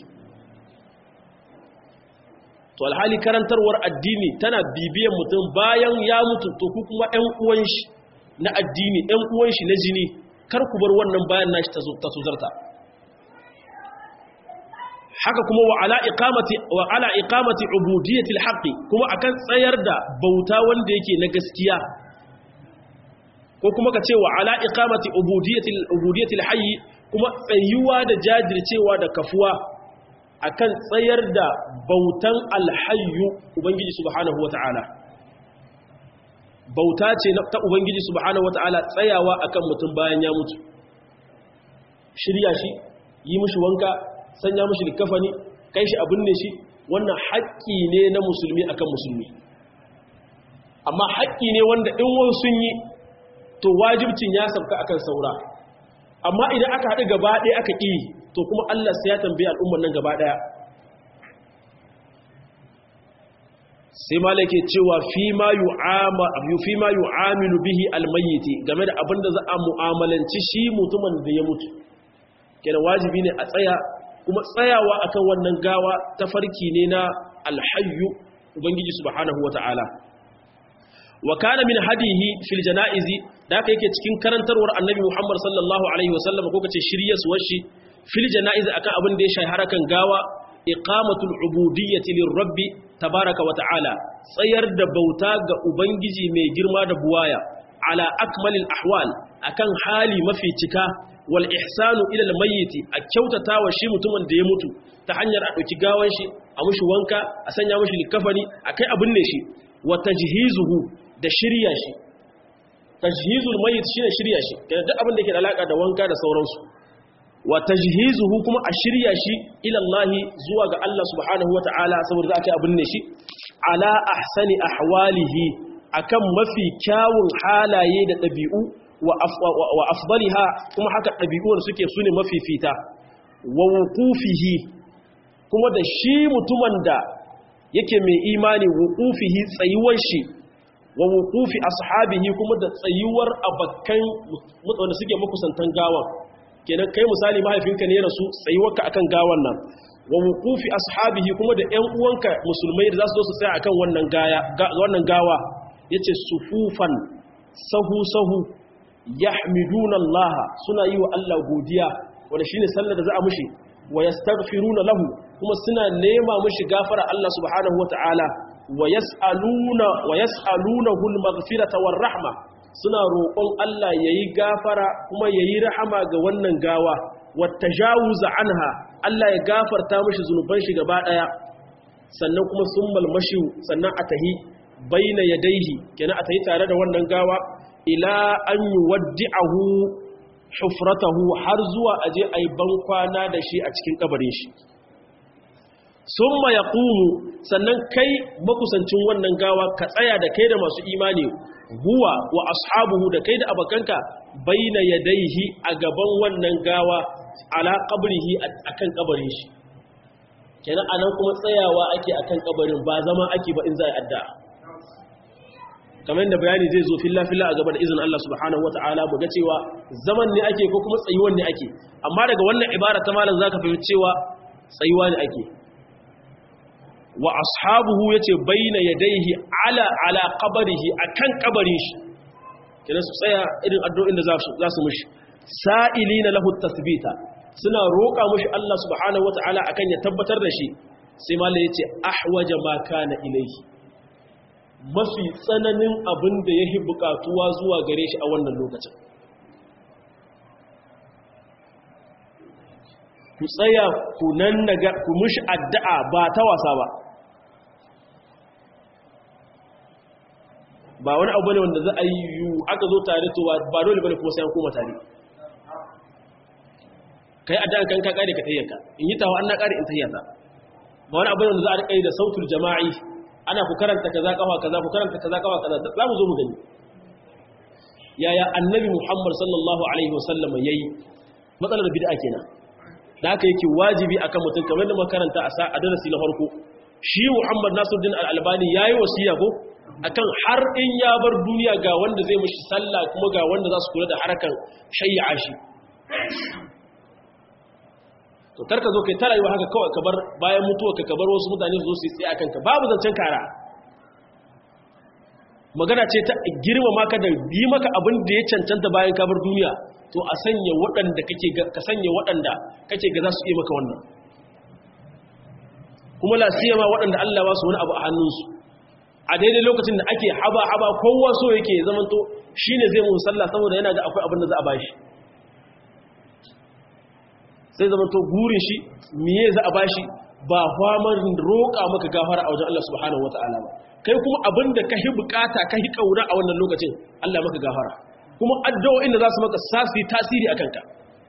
[SPEAKER 1] to alhali karantarwar addini tana bibiyan mutum bayan ya mutu to ku kuma ɗan uwan shi na addini ɗan uwan shi na jini kar ku bar wannan bayan nashi ta tuzarta haka kuma wa ala iqamati wa ala iqamati ubudiyyati alhaqi kuma akan tsayar da bauta wanda yake na gaskiya ko kuma ka ce wa ala iqamati ubudiyyati ubudiyyati alhayy kuma tsayuwa da jajircewa da kafuwa akan tsayar da bautan alhayyu ubangiji subhanahu wataala bauta ce ta ubangiji subhanahu wataala tsayawa akan mutum bayan ya mutu shirya shi yi mishi wanka sanya mishi likafani kai shi abin ne shi wannan haƙƙi ne na musulmi akan musulmi amma haƙƙi ne wanda in wani sun yi to wajibcin ya sabka akan saura amma idan aka haɗu gaba ɗaya aka ƙi to kuma Allah sai ya tambaye al'ummar nan gaba ɗaya sai malake cewa fi ma fi ma yu'amilu bihi almayyiti game da abin da za a mu'amalanci shi mutumin da ya mutu kenan wajibi ne a tsaya kuma tsayawa akan wannan gawa ta farki ne na alhayyu ubangiji subhanahu wata'ala wa kana min hadihi fil janaizi da aka yake cikin karantarwar annabi Muhammad sallallahu alaihi wasallam ko kace shiryasuwar shi fil janaiz akan abin da ya shahi harakan gawa iqamatul ubudiyyati lirabbi tabaraka wa ta'ala tsayar da bauta ga ubangiji mai girma da buwaya ala akmalil ahwal akan hali mafi cika wal ihsanu ila al mayyit a kyautata wa shi mutumin da ya mutu ta hanyar a dauki gawan shi a mushi wanka a sanya mushi likafani akai abin ne shi wa tajhizuhu da shirya shi tajhizul mayyit shine shirya shi kana duk abin da yake da alaka da wanka da sauransu wa tajhizuhu kuma a shirya shi ila Allah zuwa ga Allah subhanahu wataala saboda za a kai abin ne shi ala ahsani ahwalihi akan mafi kyawun halaye da ɗabi'u wa afdaliha kuma haka ɗabi'uwar suke su ne mafi fita wa wukufihi kuma da shi mutumin da yake mai imani wukufihi tsayuwar shi wa wukufi ashabihi kuma da tsayuwar abakan wanda suke makusantan gawan kenan kai misali mahaifinka ne rasu tsayuwarka akan gawan nan wa wukufi ashabihi kuma da ƴan uwanka musulmai da za su zo su tsaya akan wannan gaya wannan gawa yace sufufan sahu sahu yahmiduna Allah suna yi wa Allah godiya wanda shine sallar da za a mushi wa yastaghfiruna lahu kuma suna nema mushi gafara Allah subhanahu wataala wa yas'aluna wa yas'alunahu al-maghfirata war-rahma suna roƙon Allah yayi gafara kuma yayi rahama ga wannan gawa wattajawuz anha Allah ya gafarta mushi zunuban shi gaba daya sannan kuma summal mashi sannan a tahi baina yadaihi kenan a tahi tare da wannan gawa ila an yuwaddi'ahu hufratahu har zuwa aje ayi bankwana da shi a cikin kabarin shi summa yaqumu sannan kai makusancin wannan gawa ka tsaya da kai da masu imani huwa wa ashabuhu da kai da abakanka baina yadaihi a gaban wannan gawa ala qabrihi akan kabarin shi kenan anan kuma tsayawa ake akan kabarin ba zama ake ba in za a addu'a kamar da bayani zai zo filla-filla a gaba da izinin Allah subhanahu wa ta'ala mu ga cewa zaman ne ake ko kuma tsayuwan ne ake amma daga wannan ibara ta malam zaka fahimci cewa tsayuwa ne ake wa ashabuhu yace baina yadayhi ala ala qabrihi akan kabarin shi kina su tsaya irin addu'o'in da za su za su mushi sa'ilina lahu tasbita suna roƙa mushi Allah subhanahu wa ta'ala akan ya tabbatar da shi sai malam yace ahwaja ma kana ilayhi mafi tsananin abin da ya yi bukatuwa zuwa gare shi a wannan lokacin ku tsaya ku nan daga ku mushi addu'a ba ta wasa ba ba wani abu ne wanda za a yi yi aka zo tare to ba dole bane kuma sai an koma tare kai addu'a kan ka kare ka tayyaka in yi tawa an na kare in tayyata ba wani abu ne wanda za a rika yi da sautul jama'i ana ku karanta kaza kafa kaza ku karanta kaza kafa kaza za mu zo mu gani yaya annabi Muhammad sallallahu alaihi wasallam yayi matsalar bid'a kenan da haka yake wajibi akan mutum kamar da makaranta a a darasi na farko shi Muhammad Nasiruddin Al-Albani yayi wasiya ko akan har in ya bar duniya ga wanda zai mishi sallah kuma ga wanda za su kula da harakan shay'a shi to karka zo kai ta rayuwa haka kawai ka bar bayan mutuwa ka bar wasu mutane su zo su yi tsaye akan ka babu zancen kara magana ce ta girma maka da yi maka abin da ya cancanta bayan ka bar duniya to a sanya waɗanda kake ka sanya waɗanda kake ga za su yi maka wannan kuma la siyama waɗanda Allah ba su wani abu a hannunsu a daidai lokacin da ake haba haba kowa so yake zamanto shine zai mu sallah saboda yana ga akwai abin da za a bashi sai zama to gurin shi miye za a bashi ba famar roƙa maka gafara a wajen Allah subhanahu wata'ala ba kai kuma abin da ka hi bukata ka hi kauna a wannan lokacin Allah maka gafara kuma addu'o'in da za su maka sasi tasiri a kanka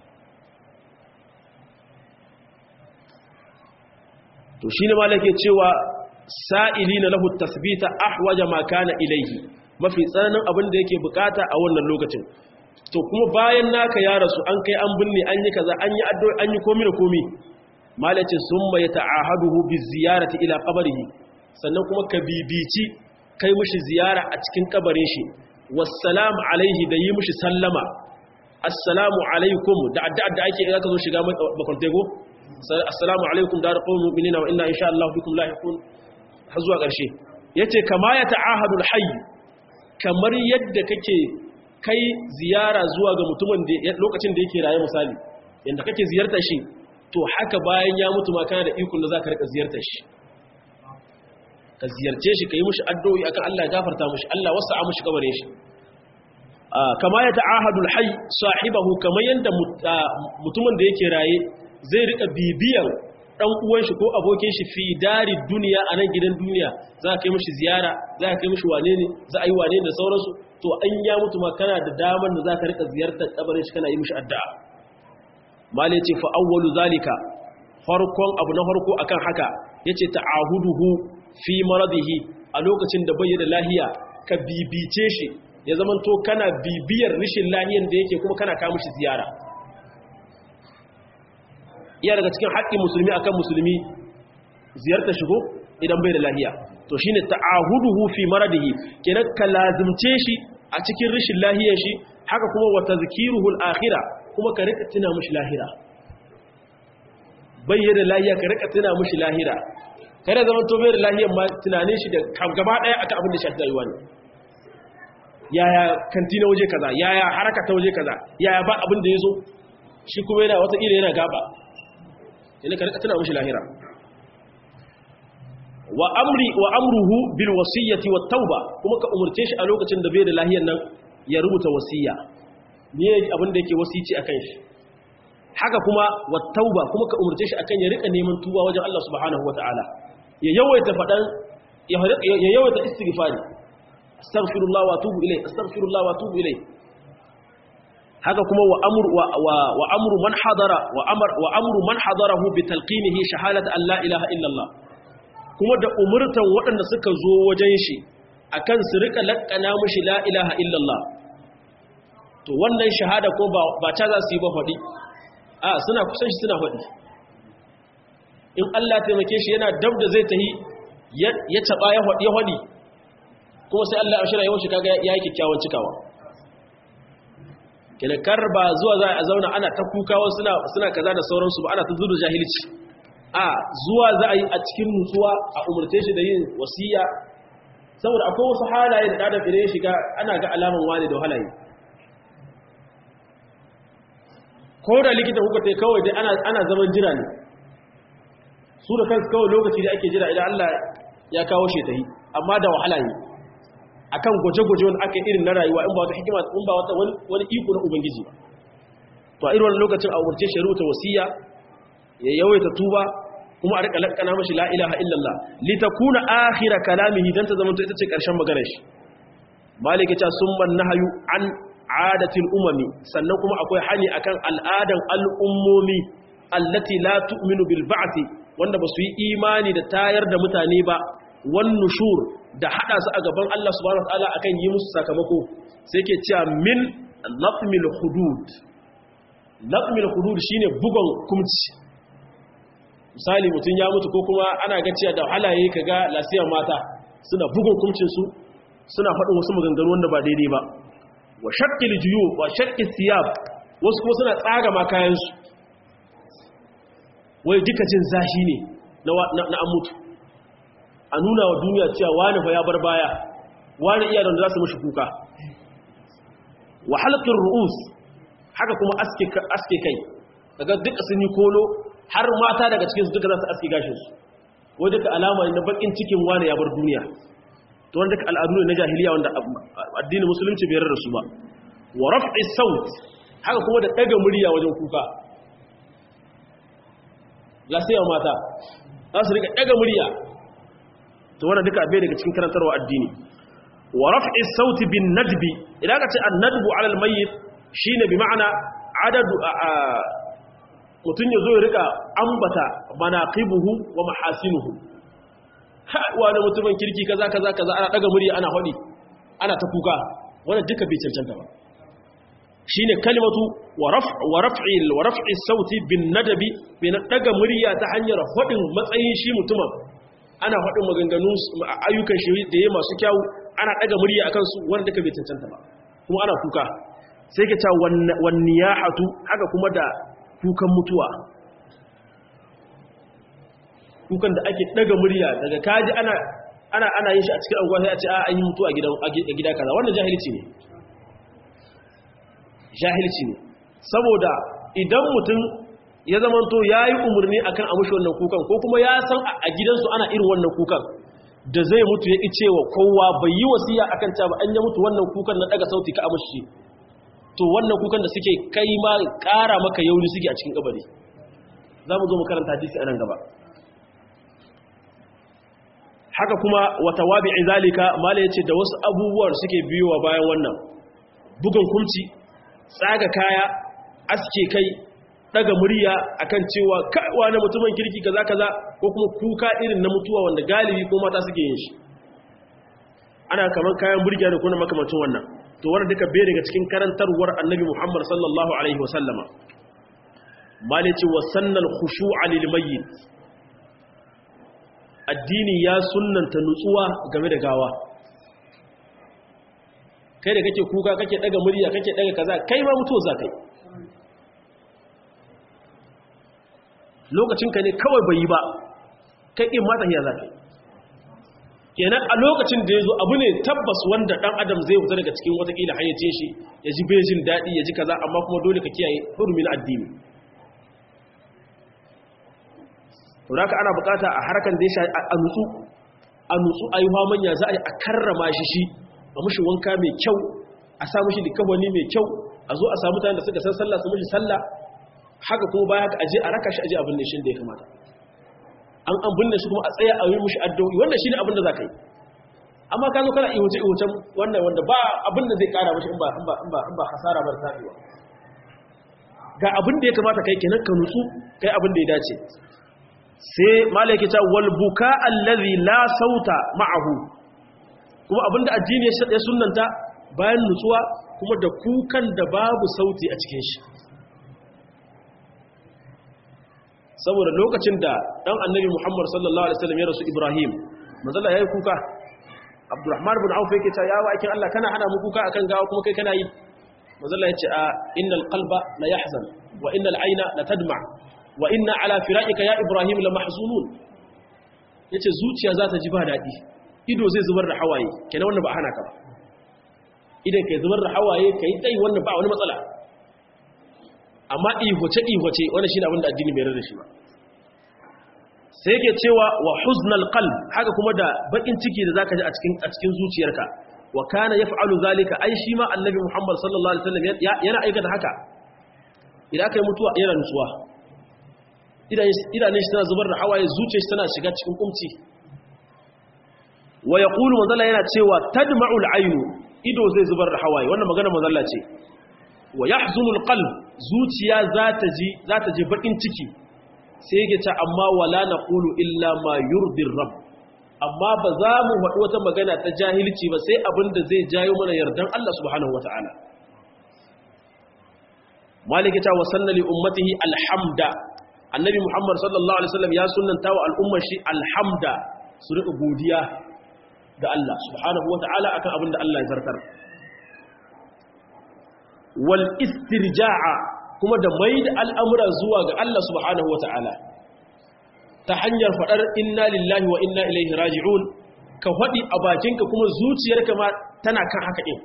[SPEAKER 1] to shine malake cewa sa'ilina lahu tasbita ahwaja ma kana ilayhi mafi tsananin abin da yake bukata a wannan lokacin to kuma bayan naka ya rasu an kai an binne an yi kaza an yi addu'a an yi komi da komi malace summa yata'ahaduhu bi ziyarati ila qabrihi sannan kuma ka bibici kai mushi ziyara a cikin kabarin shi wassalamu alaihi da yi mushi sallama assalamu alaikum da addu'a da ake zaka zo shiga makwantego assalamu alaikum da qawmul mu'minina wa inna insha Allah bikum lahiqun har zuwa ƙarshe yace kama ya ta'ahadul hayy kamar yadda kake kai ziyara zuwa ga mutumin da lokacin da yake raye misali yanda kake ziyartar shi to haka bayan ya mutu ma kana da ikon da za ka rika ziyartar shi ka ziyarce shi ka yi mushi addu'o'i akan Allah ya gafarta mushi Allah wasa a mushi kabarin shi kama ya ta'ahadul hayy sahibahu kamar yanda mutumin da yake raye zai rika bibiyan dan uwan shi ko abokin shi fi dari duniya a nan gidan duniya za ka yi mishi ziyara za ka yi mishi wane ne za a yi wane da sauransu to an ya mutu ma kana da damar da za ka rika ziyartar kabarin shi kana yi mishi addu'a mali ce fa awwalu zalika farkon abu na farko akan haka yace ta'ahuduhu fi maradihi a lokacin da bai da lahiya ka bibice shi ya zamanto kana bibiyar rishin lahiyar da yake kuma kana kawo mishi ziyara iya daga cikin haƙƙin musulmi akan musulmi ziyarta shigo idan bai da lahiya to shine ta'ahuduhu fi maradihi kenan ka lazimce shi a cikin rishin lahiyar shi haka kuma wa tazkiruhu al-akhirah kuma ka rika tuna mishi lahira bai da lahiya ka rika tuna mishi lahira kada zaman to bai da lahiyar ma tunanin shi da gaba daya akan abin da shafi rayuwa ne yaya kantina waje kaza yaya haraka ta waje kaza yaya ba abin da yazo shi kuma yana wata ila yana gaba yana ka rika tana mishi lahira wa amri wa amruhu bil wasiyyati wat tauba kuma ka umurce shi a lokacin da bai da lahiyar nan ya rubuta wasiya ne abin da yake wasici akan shi haka kuma wat tauba kuma ka umurce shi akan ya rika neman tuba wajen Allah subhanahu wataala ya yawaita fadan ya yawaita istighfari astaghfirullah wa atubu ilayh astaghfirullah wa atubu ilayh haka kuma wa amru wa wa amru man hadara wa amr wa amru man hadarahu bi talqinihi shahadat an la ilaha illa Allah kuma da umurtan waɗanda suka zo wajen shi akan su rika lakkana mushi la ilaha illa Allah to wannan shahada ko ba ba ta za su yi ba fadi a suna kusan shi suna fadi in Allah taimake shi yana dab da zai tahi ya taba ya fadi ya fadi kuma sai Allah ya shirya yawan shi kaga yayi kikkiawan cikawa kar ba zuwa za a zauna ana ta kukawa suna suna kaza da sauransu ba ana ta zuwa jahilci a zuwa za a yi a cikin nutsuwa a umarce shi da yin wasiya saboda akwai wasu halaye da ɗada fire shiga ana ga alaman wani da halaye ko da likita kuka ta kawai dai ana zaman jira ne su da kansu kawai lokaci da ake jira idan Allah ya kawo shi ta yi amma da wahala ne akan gwaje-gwaje wanda aka irin na rayuwa in ba wata hikima in ba wata wani iko na ubangiji ba to a irin wannan lokacin a umarce shi rubuta wasiya ya yawaita tuba kuma a rika lakkana mashi la ilaha illallah litakuna akhira kalamihi dan ta zama ita ce karshen maganar shi malike ta summan nahyu an adatil umami sannan kuma akwai hani akan al'adan al'ummomi allati la tu'minu bil ba'thi wanda ba su yi imani da tayar da mutane ba wan nushur da hada su a gaban Allah subhanahu wataala akan yi musu sakamako sai ke cewa min lafmil hudud lafmil hudud shine bugon kumci misali mutum ya mutu ko kuma ana ga cewa da halaye kaga lasiyar mata suna bugun kumcin su suna faɗin wasu maganganu wanda ba daidai ba wa shaqqil juyu wa shaqqis siyab wasu kuma suna tsaga ma kayan su wai duka jin zashi ne na na an mutu a nuna wa duniya cewa wani fa ya bar baya wani iya da za su mashi kuka wa halqir ru'us haka kuma aske aske kai daga duka sun yi kolo har mata daga cikin su duka za su aske gashin su wai duka alama ne na bakin cikin wani ya bar duniya to wanda duka al'adu ne na jahiliya wanda addinin musulunci bai yarda su ba wa raf'i saut haka kuma da daga murya wajen kuka lasiya mata za su rika daga murya to wannan duka bai daga cikin karantarwa addini wa raf'i sauti bin nadbi idan ka ce an-nadbu 'ala al-mayyit shine bi ma'ana adadu mutun yazo ya rika ambata manaqibuhu wa mahasinuhu ha wani mutumin kirki kaza kaza kaza ana daga murya ana hadi ana ta kuka wannan duka bai cancanta ba shine kalimatu wa raf' wa raf'i wa raf'i sauti bin nadbi bin daga murya ta hanyar hadin matsayin shi mutumin ana faɗin maganganu ayyukan shi da ya masu kyawu ana ɗaga murya a kansu wanda duka bai cancanta ba kuma ana kuka sai ka ca wani ya hatu haka kuma da kukan mutuwa kukan da ake ɗaga murya daga kaji ana ana ana yin shi a cikin anguwa sai a ce a an yi mutuwa a gida kaza wannan jahilci ne jahilci ne saboda idan mutum ya zamanto ya yi umarni akan a mushi wannan kukan ko kuma ya san a gidansu ana irin wannan kukan da zai mutu ya ƙi cewa kowa bai yi wasiya akan ta ba an ya mutu wannan kukan na daga sauti ka amashi to wannan kukan da suke kai ma ƙara maka yauni suke a cikin kabari za mu zo mu karanta hadisi a nan gaba haka kuma wata wabi zalika mala ya ce da wasu abubuwan suke biyowa bayan wannan bugun kumci tsaga kaya aske kai daga murya akan cewa kaiwa na mutumin kirki kaza kaza ko kuma kuka irin na mutuwa wanda galibi ko mata suke yin shi ana kaman kayan burgiya da kuna makamacin wannan to wannan duka bai daga cikin karantarwar annabi Muhammad sallallahu alaihi wasallama malici wasannal khushu'a lil mayyit addini ya sunnanta nutsuwa game da gawa kai da kake kuka kake daga murya kake daga kaza kai ma mutuwa za kai lokacinka ne kawai bai yi ba kai in mata hiya za kai kenan a lokacin da ya zo abu ne tabbas wanda dan adam zai fita daga cikin watakila hayyace shi ya ji bejin daɗi ya ji kaza amma kuma dole ka kiyaye hurumin addini to da ana bukata a harkan da ya sha a nutsu a nutsu a yi manya za a yi a karrama shi shi a mushi wanka mai kyau a sa mushi likabani mai kyau a zo a samu mutane da suka san sallah su mushi sallah haka kuma baya ka aje a raka shi aje abin ne shi da ya kamata an an binne shi kuma a tsaya a yi mushi addu'o'i wannan shine abin da zaka yi amma ka zo kana ihuce ihucen wannan wanda ba abin da zai kara mushi in ba in ba in ba in ba hasara bar tabiwa ga abin da ya kamata kai kenan ka nutsu kai abin da ya dace sai malaki ta wal buka allazi la sauta ma'ahu kuma abinda addini ya sunnanta bayan nutsuwa kuma da kukan da babu sauti a cikin shi saboda lokacin da dan annabi Muhammad sallallahu alaihi wasallam ya rasu Ibrahim manzala yayi kuka Abdurrahman ibn Auf yake cewa yawa akin Allah kana hana mu kuka akan gawa kuma kai kana yi manzala yace a innal qalba la yahzan wa innal ayna la tadma wa inna ala firaqika ya Ibrahim la mahzunun yace zuciya za ta ji ba dadi ido zai zubar da hawaye kenan wannan ba hana ka ba idan kai zubar da hawaye kai dai wannan ba wani matsala amma ihoce-ihoce wani shi ne abinda addini bai rarrashi ba sai yake cewa wa huznal qalb haka kuma da bakin ciki da zaka ji a cikin a cikin zuciyarka wa kana yaf'alu zalika ai shi ma annabi Muhammad sallallahu alaihi wasallam yana aikata haka idan aka yi mutuwa yana nutsuwa idan shi tana zubar da hawaye zuciyar shi tana shiga cikin kumci wa yaqulu manzala yana cewa tadma'ul aynu ido zai zubar da hawaye wannan magana manzala ce wa yahzunul qalb zuciya za ta ji za ta ji bakin ciki sai yake ta amma wala naqulu illa ma yurdir rabb amma ba za mu faɗi wata magana ta jahilci ba sai abinda zai jayo mana yardan Allah subhanahu wataala maliki ta wasanna li ummatihi alhamda annabi muhammad sallallahu alaihi wasallam ya sunnanta wa al'ummar shi alhamda su rika godiya ga Allah subhanahu wataala akan abinda Allah ya zartar wal istirja'a kuma da mai da al'amura zuwa ga Allah subhanahu wata'ala ta hanyar faɗar inna lillahi wa inna ilaihi raji'un ka faɗi a bakinka kuma zuciyarka ma tana kan haka ɗin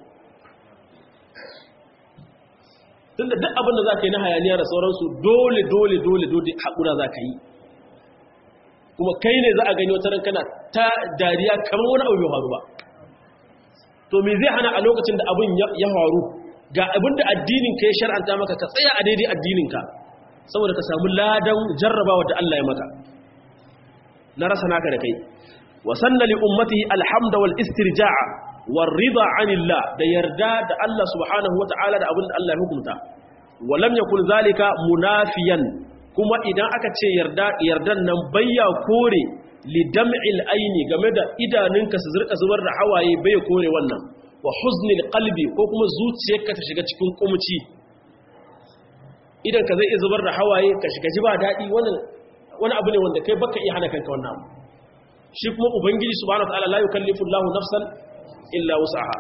[SPEAKER 1] tun da duk abinda za ka yi na hayaniya da sauransu dole dole dole dole haƙura za ka yi kuma kai ne za a gani wata kana ta dariya kamar wani abu bai faru ba to me zai hana a lokacin da abin ya faru ga abinda addininka ya shar'anta maka ka tsaya a daidai addininka saboda ka samu ladan jarrabawa da Allah ya maka na rasa naka da kai wa sanna li ummatihi alhamda wal istirja'a war rida anillah da yarda da Allah subhanahu wata'ala da abinda Allah ya hukunta wa lam yakun zalika munafiyan kuma idan aka ce yarda yardan nan bayya kore li dam'il aini game da idanunka su zurka zubar da hawaye bai kore wannan wa huznil qalbi ko kuma zuciyarka ta shiga cikin kumci idan ka zai iya zubar da hawaye ka shiga ji ba daɗi wani abu ne wanda kai baka iya hana kanka wannan abu shi kuma ubangiji subhanahu wataala la yukallifu Allahu nafsan illa wus'aha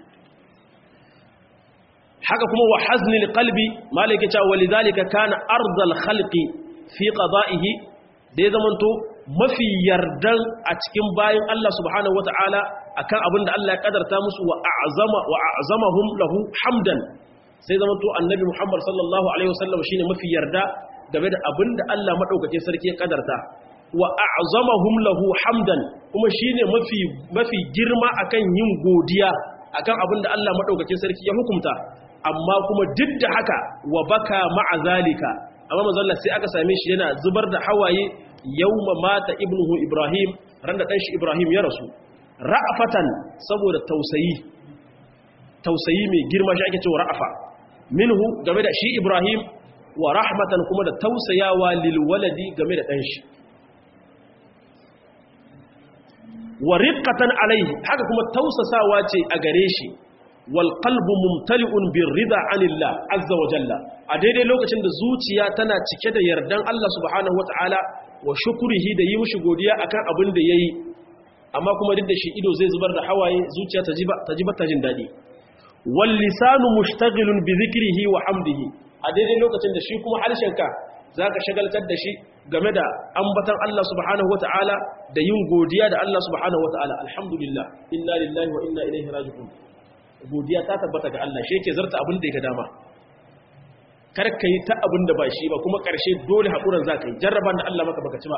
[SPEAKER 1] haka kuma wa haznil qalbi malaka ta walidhalika kana ardal khalqi fi qada'ihi da ya zamanto mafi yardan a cikin bayan Allah subhanahu wata'ala akan abin da Allah ya kadarta musu wa a'zama wa a'zamahum lahu hamdan sai zama to annabi Muhammad sallallahu alaihi wasallam shine mafi yarda game da abinda Allah madaukake sarki ya kadarta wa a'zamahum lahu hamdan kuma shine mafi mafi girma akan yin godiya akan abinda Allah madaukake sarki ya hukunta amma kuma duk da haka wa baka ma'a zalika amma manzo Allah sai aka same shi yana zubar da hawaye yawma mata ibnuhu Ibrahim ran da dan shi Ibrahim ya rasu ra'afatan saboda tausayi tausayi mai girma shi ake cewa ra'afa minhu game da shi Ibrahim wa rahmatan kuma da tausayawa lil waladi game da dan shi wa riqqatan alaihi haka kuma tausasawa ce a gare shi wal qalbu mumtali'un bir rida anillah azza wa jalla a daidai lokacin da zuciya tana cike da yardan Allah subhanahu wataala wa shukrihi da yi mishi godiya akan abin da yayi amma kuma duk da shi ido zai zubar da hawaye zuciya ta jiba ta jiba ta jin dadi wal lisanu mushtaghilun bi dhikrihi wa hamdihi a daidai lokacin da shi kuma harshenka zaka shagaltar da shi game da ambatan Allah subhanahu wataala da yin godiya da Allah subhanahu wataala alhamdulillah inna lillahi wa inna ilaihi raji'un godiya ta tabbata ga Allah shi yake zarta abin da ya dama kar ka yi ta abin da ba shi ba kuma ƙarshe dole haƙuran za ka yi jarraban da Allah maka baka ci ba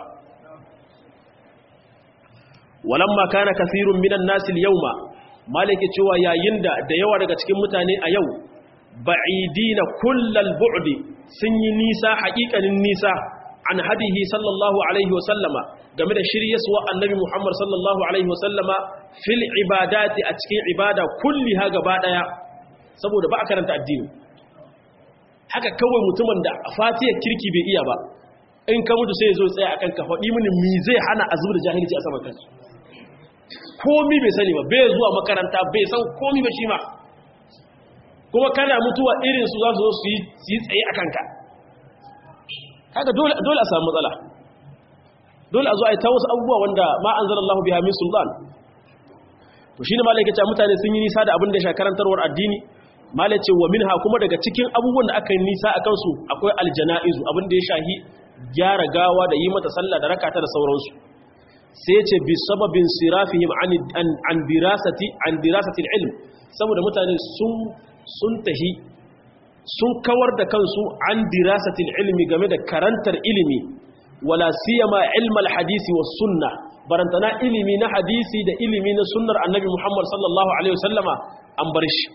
[SPEAKER 1] walamma kana kasirun minan nasil yauma malike cewa yayin da da yawa daga cikin mutane a yau ba'idina kullal bu'di sun yi nisa haƙiƙanin nisa an hadihi sallallahu alaihi wasallama game da shiryaswa annabi Muhammad sallallahu alaihi wasallama fil ibadati a cikin ibada kulliha gaba daya saboda ba a karanta addini haka kawai mutumin da fatiyar kirki bai iya ba in ka mutu sai ya zo tsaye akan ka faɗi mini mi zai hana a zubar da jahilci a saman kansu komi bai sani ba bai zuwa makaranta bai san komi ba shi ma kuma kana mutuwa irin su za su zo su yi tsaye a kanka haka dole a samu matsala dole a zo a yi ta wasu abubuwa wanda ma an zara Allah biya min sultan to shi ne malai cewa mutane sun yi nisa da abin da ya karantarwar addini malai ce wa minha kuma daga cikin abubuwan da aka yi nisa a kansu akwai aljana'izu abin da ya shahi gyara gawa da yi mata sallah da rakata da sauransu sai ce bi sababin sirafihim an dirasati an dirasati ilm saboda mutane sun sun tahi sun kawar da kansu an dirasatil ilmi game da karantar ilimi wala siyama ilmal hadisi was sunna barantana ilimi na hadisi da ilimi na sunnar annabi Muhammad sallallahu alaihi wasallama an bar shi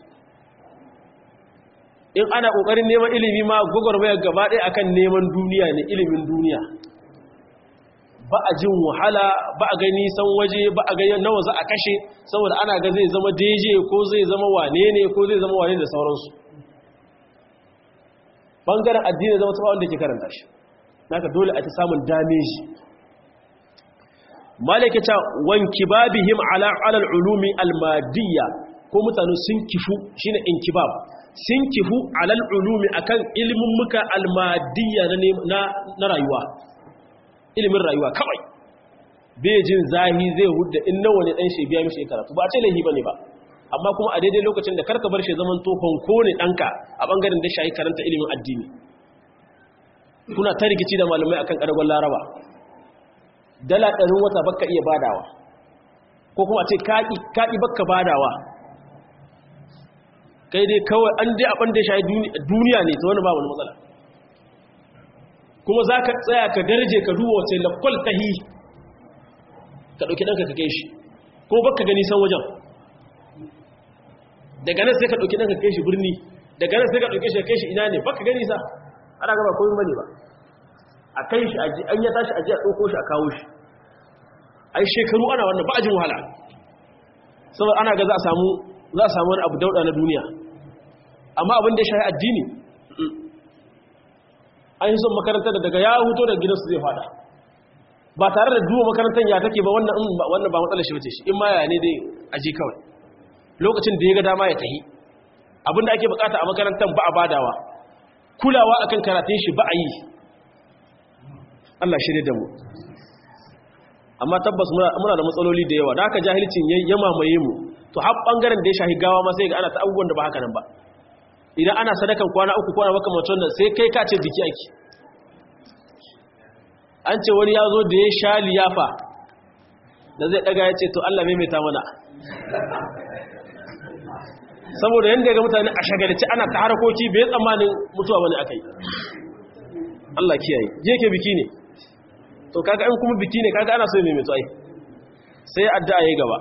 [SPEAKER 1] in ana kokarin neman ilimi ma gogormaya gaba ɗaya akan neman duniya ne ilimin duniya ba a jin wahala ba a gani san waje ba a gani nawa za a kashe saboda ana ga zai zama deje ko zai zama wane ne ko zai zama wane da sauransu bangaren addini zama ta wanda ke karanta shi naka dole a ta samun dameji malaka ta wanki babihim ala alal ulumi almadiyya ko mutane sun kifu shine inkibab sun kifu alal ulumi akan ilimin muka almadiyya na na rayuwa ilimin rayuwa kawai bai jin zahi zai hudda in nawa ne dan shi biya mishi karatu ba a ce laifi bane ba amma kuma a daidai lokacin da karka bar shi zaman to honko ne danka a bangaren da shayi karanta ilimin addini kuna ta rikici da malamai akan karagon laraba dala ɗarin wata baka iya badawa ko kuma ce kaƙi baka badawa kai dai kawai an dai abin da shayi duniya ne ta wani ba wani matsala kuma za ka tsaya ka darje ka duwa wace lakwal ta hi ka ɗauki ɗanka ka kai shi ko baka gani san wajen daga nan sai ka ɗauki ɗanka kai shi birni daga nan sai ka ɗauki shi kai shi ina ne baka gani sa ana gaba koyin bane ba a kai shi an ya tashi aji a ɗauko shi a kawo shi ai shekaru ana wannan ba a jin wahala saboda ana ga za a samu za a samu wani abu dauɗa na duniya amma abin da ya shahi addini an yi son makarantar da daga ya huto da gidansu zai fada ba tare da duwa makarantar ya take ba wannan ba matsalar shi bace shi in ma ya ne dai aji kawai lokacin da ya ga dama ya tahi abinda ake bukata a makarantar ba a badawa kulawa akan karatun shi ba a yi Allah shirye da mu amma tabbas muna da matsaloli da yawa da haka jahilcin ya mamaye mu to har bangaren da ya shahi gawa ma sai ga ana ta abubuwan da ba haka nan ba idan ana sadakan kwana uku kwana makamacin nan sai kai ka ce biki ake an ce wani ya zo da ya sha liyafa da zai daga ya ce to Allah maimaita mana saboda yanda ga mutane a shagalci ana ta harkoki bai tsammanin mutuwa bane akai Allah kiyaye je ke biki ne to kaga in kuma biki ne kaga ana so mai mutuwa sai addu'a yayi gaba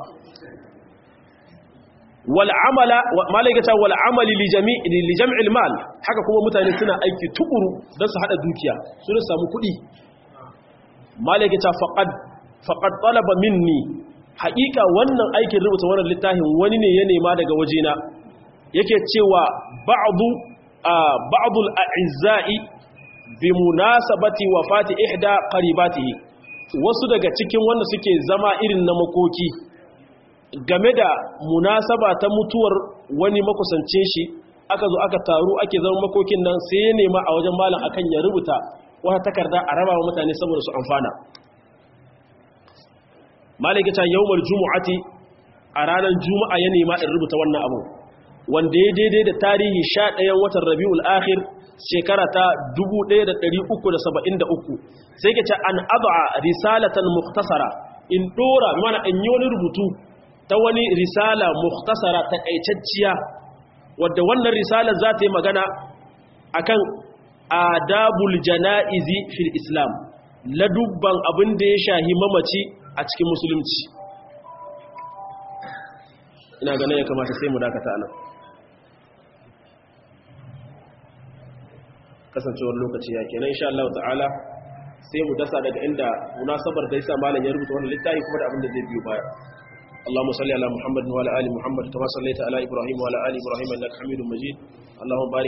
[SPEAKER 1] wal amala malaikata wal amali li jami' li jam'il mal haka kuma mutane suna aiki tukuru don su hada dukiya su ne samu kuɗi malaikata faqad faqad talaba minni haƙiƙa wannan aikin rubuta wannan littafin wani ne ya nema daga wajena yake cewa ba'du ba'dul a'izza'i bi munasabati wafati ihda qaribatihi wasu daga cikin wanda suke zama irin na makoki game da munasaba ta mutuwar wani makusancin shi aka zo aka taru ake zama makokin nan sai ya nema a wajen malam akan ya rubuta wata takarda a raba wa mutane saboda su amfana malaka ta yawmar jumu'ati a ranar juma'a ya nema in rubuta wannan abu wanda ya daidai da tarihi 11 watan rabiul akhir shekara ta 1373 sai ke ce an ad'a risalatan mukhtasara in dora mana in yi wani rubutu ta wani risala mukhtasara takaitacciya wadda wannan risala za ta yi magana akan adabul janaizi fil islam ladubban abin da ya shahi mamaci a cikin musulunci ina ganin ya kamata sai mu dakata nan kasancewar lokaci ya kenan insha Allah ta'ala sai mu dasa daga inda munasabar da yasa malam ya rubuta wannan littafi kuma da abin da zai biyo baya اللهم صل على محمد وعلى ال محمد كما صليت على ابراهيم وعلى ال ابراهيم انك حميد مجيد اللهم بارك